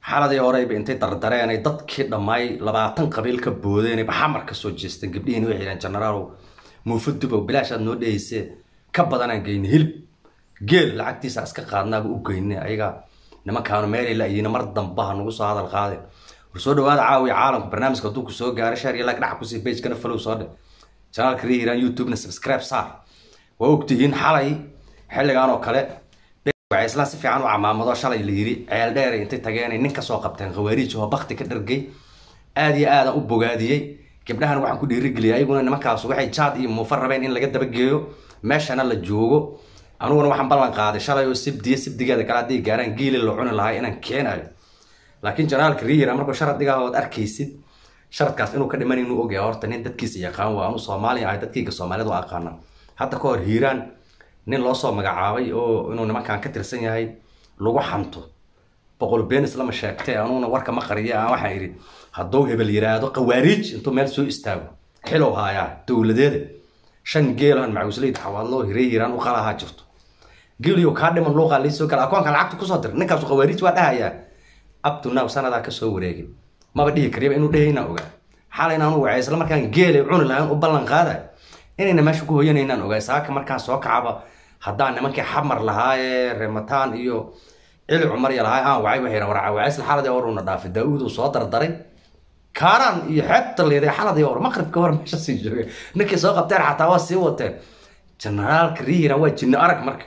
xaladii horeyba intay dardareen ay dadkii dhammaay labaatan qabiil ka boodeen baxamar ka soo jeesteen gabdhihiina waxay yidhahan genaraalow muufo dubow bilaash aad noo dhehaysee ka badanaan geyne hilib geel lacagtiisa iska qaadnaaba u geyne ayaga nimankaanu meelay la-yiina mar dambaha nagu soo hadal qaade war soo dhawaada caawiya caalamka barnaamijka hadduu ku soo gaaray share iyo like dhaca kusii pagekana follow soo dhe janaalka rehiran youtubena subscribe saar waa ogtihiin xalay xilligan oo kale waxay islaan si fiican u camaamado shalay la yiri ceel dheer intay tageen nin ka soo qabteen khawaariij oo bakti ka dhargay aad iyo aadaan u bogaadiyey gabdhahan waxaan ku dhiirigeliyay ayaguna nimankaas waxay jaad iyo muufa rabeen in laga dabageeyo meeshana la joogo aniguna waxaan ballan qaaday shalay oo sibdiya sibdigeeda kale hadday gaaraan geeli la cuni lahaa inaan keenayo laakiin janaalka riyira markuu sharad dhigaa ood arkaysid sharadkaas inuu ka dhiman inuu ogyahay horta nin dadkiisa yaqaan waa anu soomaaliya ahay dadkayga soomaalida u aqaana hadda ka hor hiiraan nin loo soo magacaabay oo inuu nimankan ka tirsan yahay lagu xanto boqol benis lama sheegtay anuguna warka ma qariya aan waxaan idhi hadduu hebel yiraahdo qawaariij intuu meel soo istaago xilow haayaa dowladeeda shan geelan macuusleyda xawaadloo hirey hiiraan u qalahaa jirto geeliyo kaa dhiman luuqaa liisoo gala akoonka lacagta kusoo dir ninkaasu qawaariij waa dhahayaa abtunaw sanadaa kasoo wareegay maba dhihi kariyaba inuu dhehayna ogaa xalayna anu wacay isla markaan geelay cuni lahayn u ballan qaada inayna meesha ku hoyanaynaan ogaa saaka markaan soo kacaba haddaan nimankii xamar lahaayee remataan iyo cili cumar ya lahaay aan wacay waxay war wacaysla xaladii horuna dhaafay daa-uud uu soo dardaray kaaraan iyo xeebta leeday xaladii hor maqribka hor meesha sii joogay ninkii soo qabteen xataa waa sii wateen generaalka rihiran waa jinno arag marka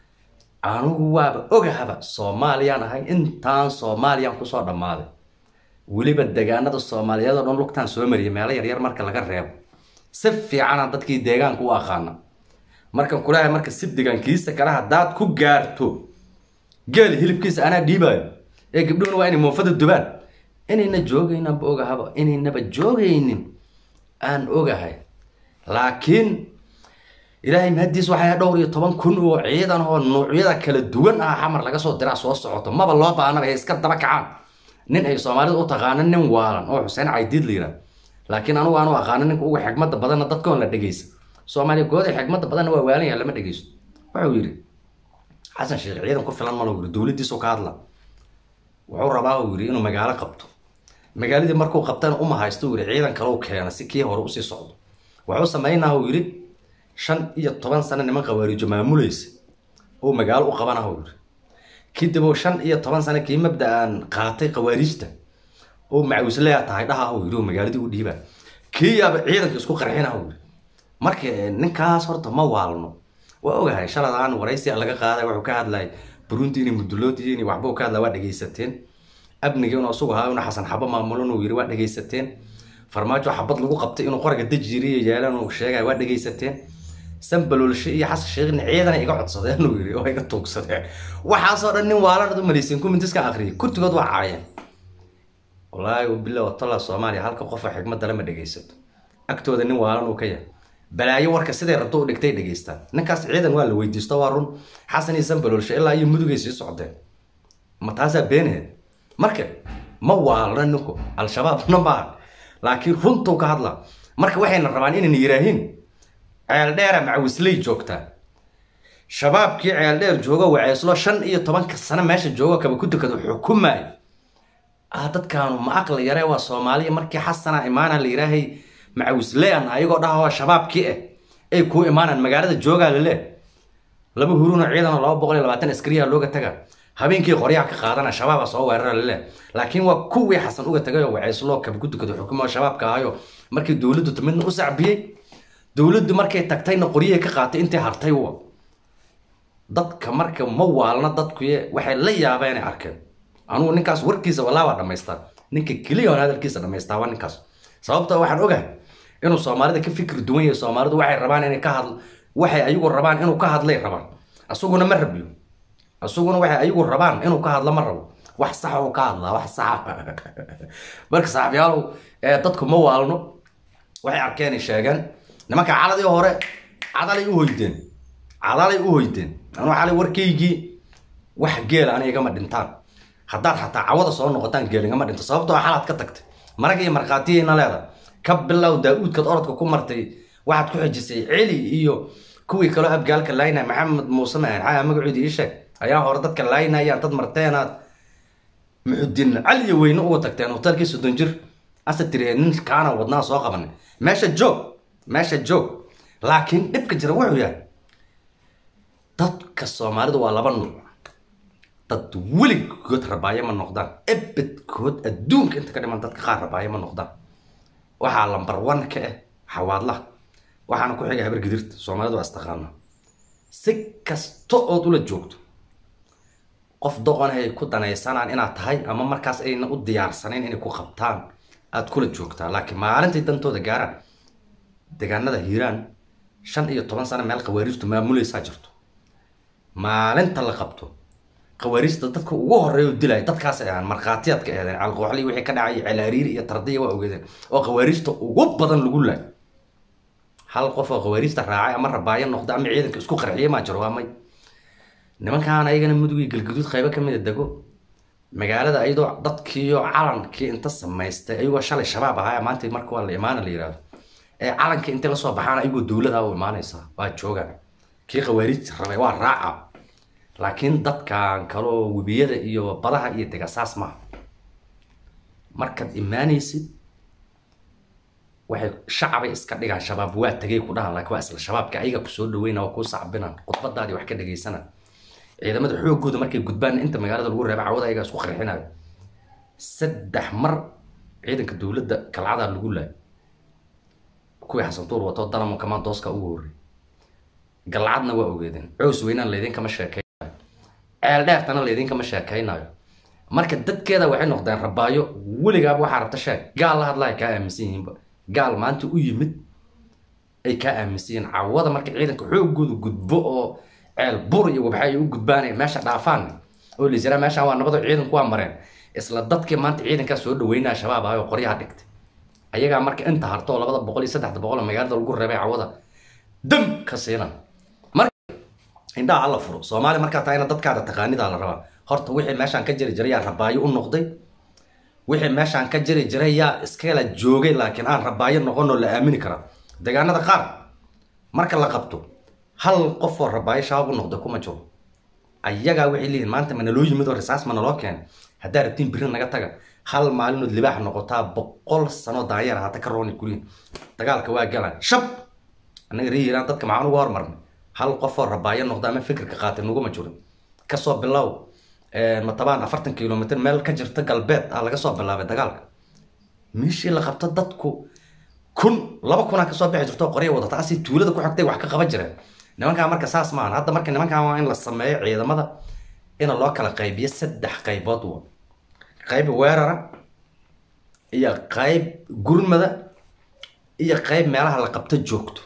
anigu waaba ogahaba soomaaliyaan ahay intaan soomaaliyaan kusoo dhammaaday weliba degaanada soomaaliyeed oo dhan lugtaan soo mariyay meelo yaryar marka laga reebo si fiicanaan dadkii deegaanka u aqaana markan kulahay marka sibdigan kiisa kale haddaad ku gaarto geel hilibkiisa anaa dhiibaayo ee gabdhuhuna waa inay muufada dubaan inayna joogaynaanba ogahaba inaynaba joogaynin aan ogahay laakiin ilaahay mahadiis waxay dhowr iyo toban kun oo ciidan oo nuucyada kala duwan ah xamar laga soo diraa soo socoto maba loo baahnaba hay iska daba kacaan nin ay soomaalida u taqaano nin waalan oo xuseen caydiid la yidhaah laakiin anugu aanu aqaano ninka uga xigmada badanna dadkoon la dhegeysa soomaaliya gooday xigmada badanna waa waalan yahay lama dhegeysto wuxuu yidhi xasan sheekh ciidan ku filan malo yidhi dowladdiisu ka hadla wuxuu rabaa uu yidhi inuu magaalo qabto magaaladii markuu qabtana uma haysto uu yidhi ciidan kale u keena si kii hore usii socdo wuxuu sameynaa uu yidhi shan iyo toban sano niman qawaariijo maamulaysa oo magaalo u qabana uu yidhi kadib uu shan iyo toban sano kii mabda-aan qaatay qawaariijta oo macawisleya tahay dhaha uu yidhi oo magaaladii u dhiibaa kii yaaba ciidanka isku qarxina uu yidhi marka ninkaas horta ma waalno waa ogahay shaladaan waraysi laga qaaday wuxuu ka hadlay burundi inay mudulood yihiin waxba uu ka hadlay waa dhegaysateen abnigi inuu isugu ahaa inuu xasan xabo maamulon uu yidhi waa dhegaysateen farmaajo xabad lagu qabtay inuu qoraga dajiriyo yeelan uu sheegay waa dhegaysateen sanbalolshe iyo xasan sheekhna ciidana iga codsadeen uu yidhi oo iga tuugsadeen waxaasoo dhan nin waalan u malayseen kumintiska akhriyay kurtigood waa caayeen wallaahi bila watala soomaaliya halka qofa xigmadda lama dhegaysato agtooda nin waalan uu ka yahay balaayo warka siday rabto u dhigtay dhegaystaan ninkaas ciidan waa la weydiisto waa run xasan iyo sanbalolshe ilaa iyo mudugay sii socdeen ma taasaa beenaheed marka ma waalna ninku al-shabaabna maaha laakiin runtuu ka hadla marka waxayna rabaan inayna yiraahiin ceel dheera macawisley joogtaa shabaabkii ceel dheer joogo waceyslo shan iyo tobanka sano meesha joogo kaba ku dukada xukumaayo ah dadkaanu ma aqli yaree waa soomaaliya markii xasana imaana la yiraahay macawisleyan ayagoo dhaha waa shabaabkii ah ay kuu imaanaan magaalada joogaa lale laba huruno ciidan oo laba boqol iyo labaatan askariya looga taga habeenkii qoryaha ka qaadana shabaaba soo weerara lale laakiin waa kuwii xasan uga tagay oo waceyslo kaba ku dukada xukumo shabaabka ahayo markii dowladdu timidna u sacbiyey dowladdu markay tagtayna qoryahay ka qaatay intay hartay wa dadka marka ma waalna dadkuye waxay la yaabeenay arkeen anugu ninkaas warkiisa walaa waa dhamaystaa ninka keliya on hadalkiisa dhamaystaa waa ninkaas sababta waxaan ogahay inuu soomaalida ka fikri duwan yahay soomaalidu waxay rabaan inay ka hadl waxay ayagu rabaan inuu ka hadlay rabaan asaguna ma rabiyo asaguna waxay ayagu rabaan inuu ka hadlo ma rabo wax sax uu ka hadlaa wax saxa marka saaxiibyaalow dadku ma waalno waxay arkeenay sheegeen nimanka caladii hore cadalay u hoydeen cadalay u hoydeen anuu xalay warkaygii wax geela ana igama dhintaan haddaad xataa cawada soo noqotaan geel igama dhinto sababtoo xalaad ka tagtay marag iyo markhaatiyayna leeda ka bilow daa-uudkaad orodka ku martay waxaad ku xejisay celi iyo kuwii kaloo abgaalka laynaya maxamed muuse maahan xaa magacoodii ii sheeg ayaa hore dadka laynayaan dad marteenaad muxudiin cali iyo weyne uga tagteen hotelkii soddon jir ase tiri nin kaana wadnaa soo qabanay meesha joog meesha joog laakiin dhibka jira wuxuu yahay dadka soomaalidu waa laba nuuc dad weligood rabaayo ma noqdaan ebedkood adduunka inta ka dhiman dadka qaar rabaayo ma noqdaan waxaa lambar one ka ah xawaadlaha waxaana ku xiga habar gidirta soomaalidu waa istaqaana si kasta ood ula joogto qof doqon ay ku danaysanaan inaad tahay ama markaas ayna u diyaarsanayn inay ku qabtaan aad kula joogtaa laakiin maalintay dantooda gaaraan deegaanada hiiraan shan iyo toban sano meel khawaariijtu maamulaysaa jirto maalinta la qabto khawaariijta dadka ugu horeeya oo dilaya dadkaas ay ahaan markhaatiyaad ka eedeen calqooxli wixii ka dhacay celaariiri iyo tardiya waa ogeedeen oo khawaariijta ugu badan lagu laay hal qof oo khawaariijta raacay ama rabaayo noqda ama ciidanka isku qarxiya maa jiro waa may nimankaan ayagana mudugii galguduud qaybo ka mida dego magaalada ayadoo dadkiiyo calankii inta samaystay ayagoo shalay shabaab ahaa maanta marka waa la imaana la yihahdo ee calankii intay lasoo baxaan ayagoo dowlada u imaanaysaa waa joogaan kii khawaariij rabay waa raaca laakiin dadkan kaloo webiyada iyo badaha iyo degasaas maaha markaad imaanaysid waxay shacabay iska dhigaan shabaab waa tegay ku dhahan laakiin waa isla shabaabka ayaga kusoo dhaweyna waa kuu sacbinan khudbadaadii wax ka dhagaysana ciidamada xoogooda markay gudbaan inta magaalada lagu reeba cawada ayagaa isku qarxinayo saddex mar ciidanka dowladda kalcadaa lagu laayo kuwii xasantuur wato dalamo kamandooska ugu horrey galcadna waa ogeedeen cows weynaan laydinkama sheekeynayo ceel dheertana laydinkama sheekeynayo marka dadkeeda waxay noqdeen rabaayo weligaaba waxaa rabta sheeg gaal la hadlaya kaa aaminsan yihiinba gaal maanta u yimid ay kaa aaminsan yihiin cawada marka ciidanka xoogooda gudbo oo ceel bur iyo wabxa ay u gudbaanaya meesha dhaafaan oo laisira meeshaan waa nabado ciidanku waa mareen isla dadkii maanta ciidankaa soo dhaweynaya shabaab ahay oo qoryaha dhigtay ayagaa marka inta harto oo labada boqol iyo saddexda boqol oo magaalada lagu reebay cawada dam ka siinan marka indhaha alla furo soomaali markaa tahayna dadkaada taqaanidaa la rabaa horta wixii meeshaan ka jiri jiray yaa rabaayo u noqday wixii meeshaan ka jiri jiray yaa iskala joogay laakiin aan rabaayo noqon oo la aamini karaa deegaanada qaar marka la qabto hal qof oo rabaayo shabaab u noqday kuma jiro ayagaa waxay leeyihin maanta ma naloo yimid oo risaas ma naloo keenay haddaa rabtiin biri naga taga hal maalinood libaax noqotaa boqol sano daanyar ahaata ka rooni kuliin dagaalka waa galaan shab annaga ree yiraan dadka maxaan uga hormarnay hal qof oo rabaayo noqda ama fikirka qaatay naguma jirin kasoo bilow matabaan afartan kilomitr meel ka jirta galbeed ah laga soo bilaabay dagaalka meeshii la qabto dadku kun laba kunaa kasoo bixi jirto qorya wadata asi tuulada ku xigtay wax ka qaban jireen nimankaa marka saas maahan hadda marka nimankan waa in la sameeyo ciidamada in loo kala qaybiyo saddex qaybood wa qayb weerara iyo qayb gurmada iyo qayb meelaha la qabto joogto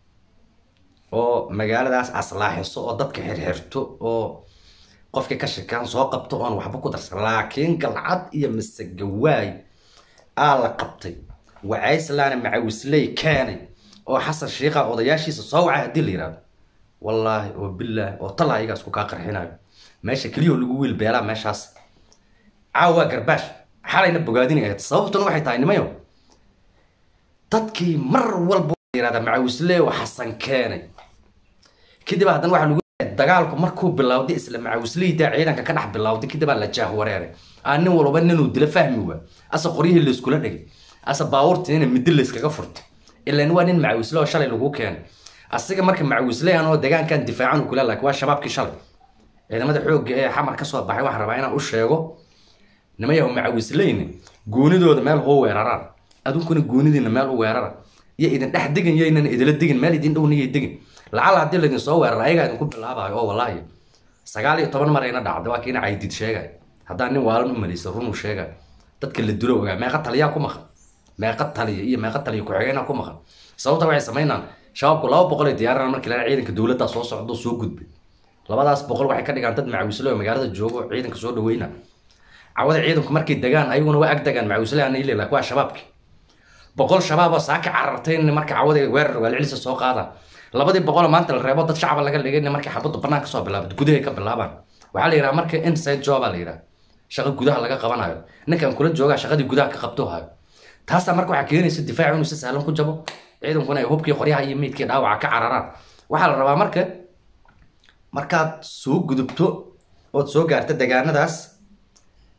oo magaaladaas aslaaxiso oo dadka xirxirto oo qofkii ka shekaan soo qabto oon waxba ku darsan laakiin galcad iyo masegawaay aa la qabtay wacayslaana macawisley keenay oo xasan shiikha odayaashiisa soo wacay haddii la yihahdo wallaahi oo bilaahi oo tala ayagaa isku kaa qarxinayo meesha keliya oo lagu wiil beelaa meeshaas caawa garbaash xalayna bogaadini ahayd sababtuna waxay tahay nimayo dadkii mar walba yirahda macawisley oo xasan keenay kadib haddana waxaa lagu dagaalku markuu bilowday isla macawisleyda ciidanka ka dhex bilowday kadib aa la jaah wareeray aa nin walba ninuu dila fahmi waa asa qoryihii layskula dhigay asa baabuurtiina midi layskaga furtay ilan waa nin macawisle oo shalay lagu keenay asiga marka macawisley anoo degaankan difaacan kula laakiin waa shabaabkii shalay ciidamada xoogga ee xamar ka soo baxay waxaan rabaa inaan u sheego nimayahu macawisleyni goonidooda meel hoo weeraraan adunkuna goonidiina meel u weerara iyo idin dhex degin iyo inan idila degin meel idin dhowna iyo degin lacala haddii laydin soo weerara ayagaa idinku bilaabayo oo wallaahi sagaal iyo toban mar ayna dhacday waa kiina caydid sheegay haddaan nin waalan u malaysa runuu sheegay dadka la dilo ogaa meeqa taliyaa ku maqan meeqa taliya iyo meeqa taliya ku-xigeenaa ku maqan sababta waxay samaynaan shabaabku laba boqol ay diyaarana markii laa ciidanka dowladdaa soo socdo soo gudbay labadaas boqol waxay ka dhigaan dad macawisle oo magaalada joogo ciidanka soo dhaweyna cawada ciidanku markay degaan ayaguna waa ag degaan macawisle ana ile laakiin waa shabaabki boqol shabaab oo saaka carartay marka cawada weerar waalcilisa soo qaadaan labadii boqoloo maanta la reebo dad shacaba laga dhigay markay xabaddu banaan kasoo bilaabad gudahay ka bilaabaan waxaa la yidhaha marka inside joba la yidhaha shaqo gudaha laga qabanayo ninkan kula joogaa shaqadii gudaha ka qabto hayo taasaa marka waxaa keenaysa difaacu inuu si sahlan ku jabo ciidankuna ay hubkii qoryaha iyo meydkii dhaawaca ka cararaan waxaa la rabaa marka markaad soo gudubto ood soo gaarta degaanadaas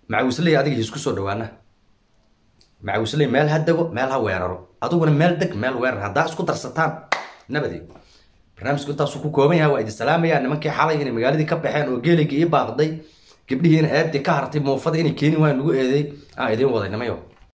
macawisley adiga hiisku soo dhawaana macawisley meel ha dego meel ha weeraro adiguna meel deg meel weerar haddaa isku darsataan nabadi barnaamijku intaasuu ku kooban yahay waa idin salaamayaa nimankii xalay inay magaaladii ka baxeen oo geeligii ii baaqday gabdhihiina eebdii ka hartay muufada inay keeni waan lagu eeday aan idiin waday nimayo